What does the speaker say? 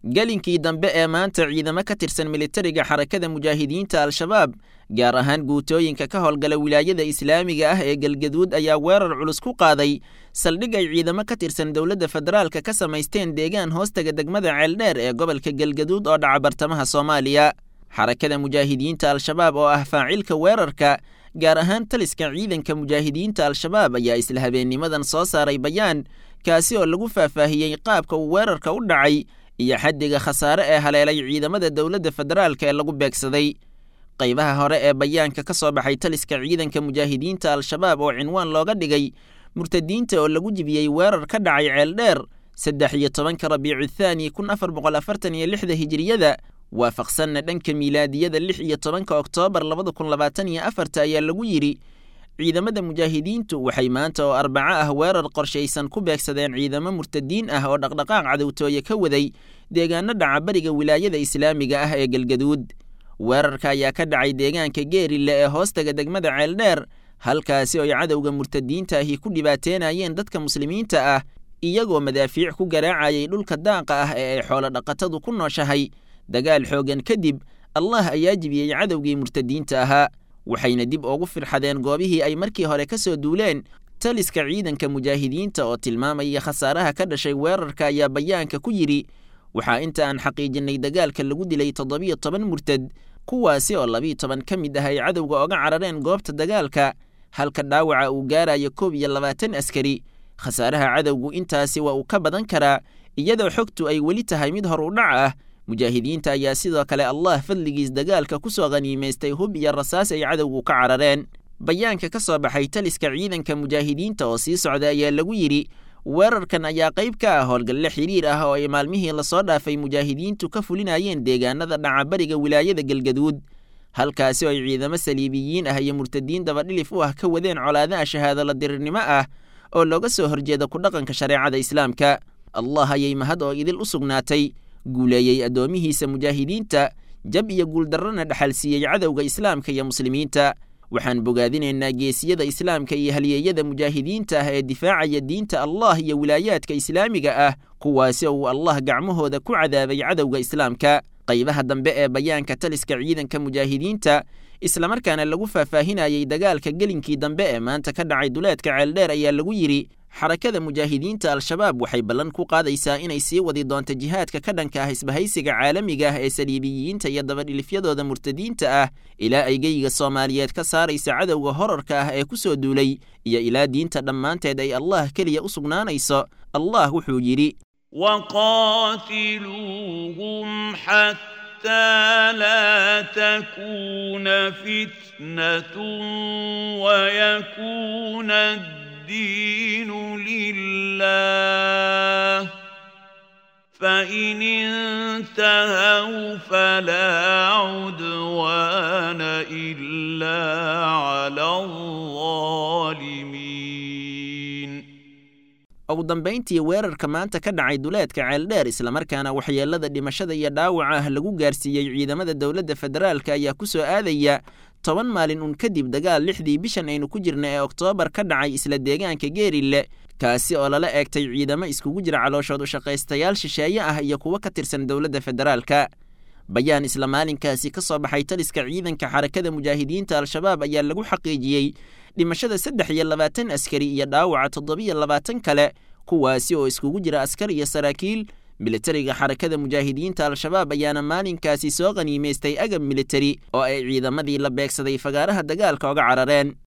gelinkii dambe ee maanta ciidamo ka tirsan militariga xarakada mujaahidiinta al-shabaab gaar ahaan guutooyinka ka howlgala wilaayada islaamiga ah ee galgaduud ayaa weerar culus ku qaaday saldhig ay ciidamo ka tirsan dowladda federaalka ka samaysteen deegaan hoostaga degmada ceeldheer ee gobolka galgaduud oo dhaca bartamaha soomaaliya xarakada mujaahidiinta al-shabaab oo ah faacilka weerarka gaar ahaan taliska ciidanka mujaahidiinta al-shabaab ayaa isla habeennimadan soo saaray bayaan kaasi oo lagu faahfaahiyey qaabka uu weerarka u dhacay iyo xaddiga khasaare ee haleelay ciidamada dowladda federaalka ee lagu beegsaday qaybaha hore ee bayaanka ka soo baxay taliska ciidanka mujaahidiinta al-shabaab oo cinwaan looga dhigay murtadiinta oo lagu jibiyey weerar ka dhacay ceeldheer saddex iyo tobanka rabiicu thaani kun afar boqol afartan iyo lixda hijiriyada waafaqsanna dhanka miilaadiyada lix iyo tobanka oktoobar labada kun labaatan iyo afarta ayaa lagu yidhi ciidamada mujaahidiintu waxay maanta oo arbaco ah weerar qorshaysan ku beegsadeen ciidamo murtadiin ah oo dhaqdhaqaaq cadowtooye ka waday deegaano dhaca bariga wilaayada islaamiga ah ee galgaduud weerarka ayaa ka dhacay deegaanka geerille ee hoostaga degmada ceeldheer halkaasi oo ay cadowga murtadiinta ahi ku dhibaateenayeen dadka muslimiinta ah iyagoo madaafiic ku garaacayay dhulka daaqa ah ee ay xoolo dhaqatadu ku nooshahay dagaal xoogan kadib allah ayaa jibiyey cadowgii murtadiinta ahaa waxayna dib ugu firxadeen goobihii ay markii hore ka soo duuleen taliska ciidanka mujaahidiinta oo tilmaamaya khasaaraha ka dhashay weerarka ayaa bayaanka ku yidhi waxaa inta aan xaqiijinnay dagaalka lagu dilay toddobiyo toban murtad kuwaasi oo labiiyo toban ka mid ah ay cadowga oga carareen goobta dagaalka halka dhaawaca uu gaarayo koob iyo labaatan askari khasaaraha cadowgu intaasi waa uu ka badan karaa iyadoo xogtu ay weli tahay mid hor u dhac ah mujaahidiinta ayaa sidoo kale allah fadligiis dagaalka ku soo khaniimaystay hub iyo rasaas ay cadowgu ka carareen bayaanka ka soo baxay taliska ciidanka mujaahidiinta oo sii socda ayaa lagu yidhi weerarkan ayaa qayb ka ah howlgalle xiriir ah oo ay maalmihii lasoo dhaafay mujaahidiintu ka fulinayeen deegaanada dhaca bariga wilaayada galgaduud halkaasi oo ay ciidamo saliibiyiin ah iyo murtadiin dabadhilif u ah ka wadeen colaadaha shahaadolo dirirnimo ah oo looga soo horjeeda ku dhaqanka shareecada islaamka allah ayay mahad oo idil u sugnaatay guuleeyey addoomihiisa mujaahidiinta jab iyo guuldarrana dhexalsiiyey cadowga islaamka iyo muslimiinta waxaan bogaadinaynaa geesiyada islaamka iyo halyeeyada mujaahidiinta ah ee difaacaya diinta allah iyo wilaayaadka islaamiga ah kuwaasi oo uu allah gacmahooda ku cadaabay cadowga islaamka qaybaha dambe ee bayaanka taliska ciidanka mujaahidiinta islamarkaana lagu faahfaahinayey dagaalka gelinkii dambe ee maanta ka dhacay duleedka ceeldheer ayaa lagu yidhi xarakada mujaahidiinta al-shabaab waxay ballan ku qaadaysaa inay sii wadi doonto jihaadka ka dhanka ah isbahaysiga caalamiga ah ee saliibiyiinta iyo dabadhilifyadooda murtadiinta ah ilaa ay geyiga soomaaliyeed ka saaraysa cadowga horarka ah ee ku soo duulay iyo ilaa diinta dhammaanteed ay allah keliya u sugnaanayso allah wuxuu yidhi وقاتلوهم حتى لا تكون فتنة ويكون الدين لله فإن انتهوا فلا عدوان إلا على الظالمين ugu dambayntii weerarka maanta ka dhacay duleedka ceeldheer islamarkaana waxyeelada dhimashada iyo dhaawaca ah lagu gaarsiiyey ciidamada dowladda federaalka ayaa ku soo aadaya toban maalin uun kadib dagaal lixdii bishan aynu ku jirna ee oktoobar ka dhacay isla deegaanka geerille kaasi oo lala eegtay ciidamo iskugu jira calooshood ushaqaystayaal shisheeye ah iyo kuwo ka tirsan dowladda federaalka bayaan isla maalinkaasi ka soo baxay taliska ciidanka xarakada mujaahidiinta al-shabaab ayaa lagu xaqiijiyey dhimashada saddex iyo labaatan askari iyo dhaawaca toddobiyo labaatan kale kuwaasi oo iskugu jira askar iyo saraakiil militariga xarakada mujaahidiinta al-shabaab ayaana maalinkaasi soo qaniimaystay agab militari oo ay ciidamadii la beegsaday fagaaraha dagaalka oga carareen